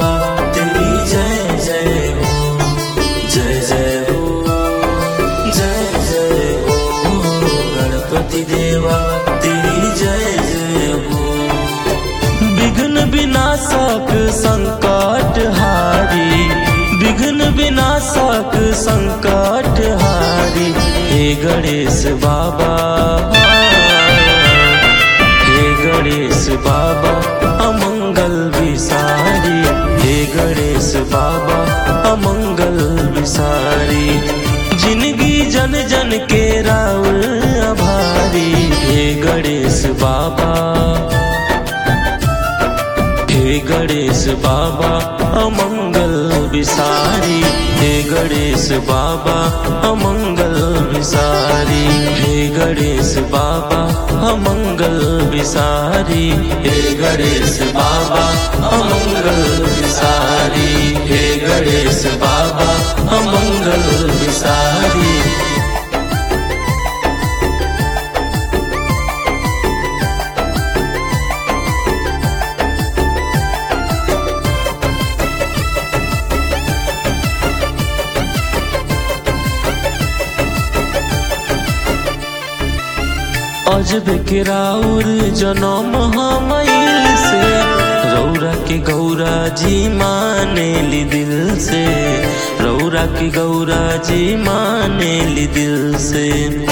देवा तेरी जय जय हो जय जय हो जय जय हो गणपति देवा तेरी जय जय हो विघ्न विनाशक संकट हारी विघ्न विनाशक संकट हारी हे गणेश बाबा हे गणेश बाबा अमंगल विसारी हे गणेश बाबा अमंगल विसारी जिंदगी जन जन के राव आभारी हे गणेश बाबा हे गणेश बाबा अमंगल विसारी हे गणेश बाबा अमंगल विसारी हे गणेश बाबा अमंगल विसारी हे गणेश बाबा अमंगल विसारी हे गणेश बाबा अमंगल विसारी अजब के राउर जनम हमइल से रौरा के गौरा जी माने ली दिल से रौरा के गौरा जी माने ली दिल से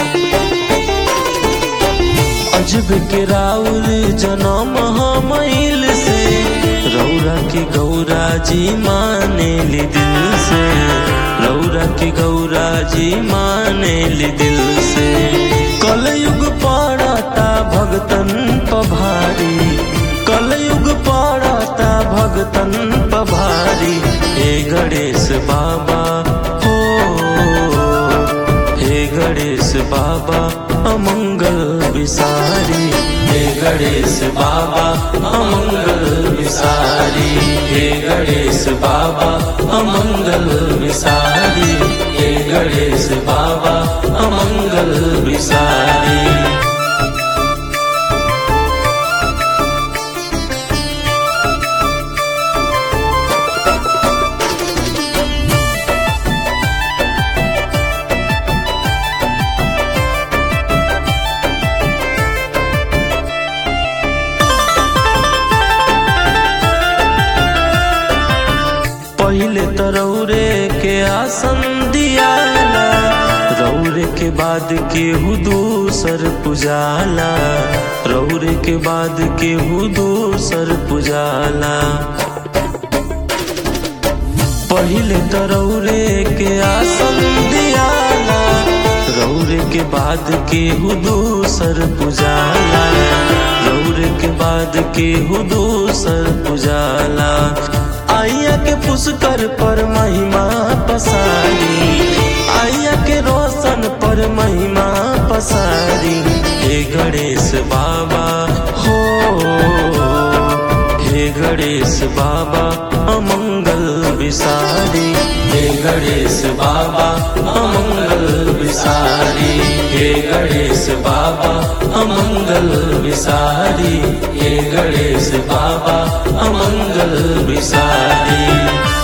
अजब के राउर जनम हमइल से रौरा के गौरा जी माने ली दिल से रौरा के गौरा जी माने ली दिल से कलयुग पड़ता भगतन पभारी कलयुग पड़ता भगतन पभारी हे गणेश बाबा हो हे गणेश बाबा अमंगल विसारी हे गणेश बाबा अमंगल विसारी हे गणेश बाबा अमंगल विसारी हे गणेश बाबा अमंगल विसारी पहले तो रौरे के आसन दियाला रौरे के बाद केहू दूसर पुजाला रौरे के बाद केहू दूसर पुजाला पहले तो रौरे के आसन दियाला रौरे के बाद केहू दूसर पुजाला रौरे के बाद केहू दूसर पुजाला आइया के पुष्कर पर महिमा पसारी आइया के रोशन पर महिमा पसारी हे गणेश बाबा हो हे गणेश बाबा अमंगल विसारी हे गणेश बाबा अमंगल विसारी हे गणेश बाबा अमंगल विसारी हे गणेश बाबा अमंगल विसारी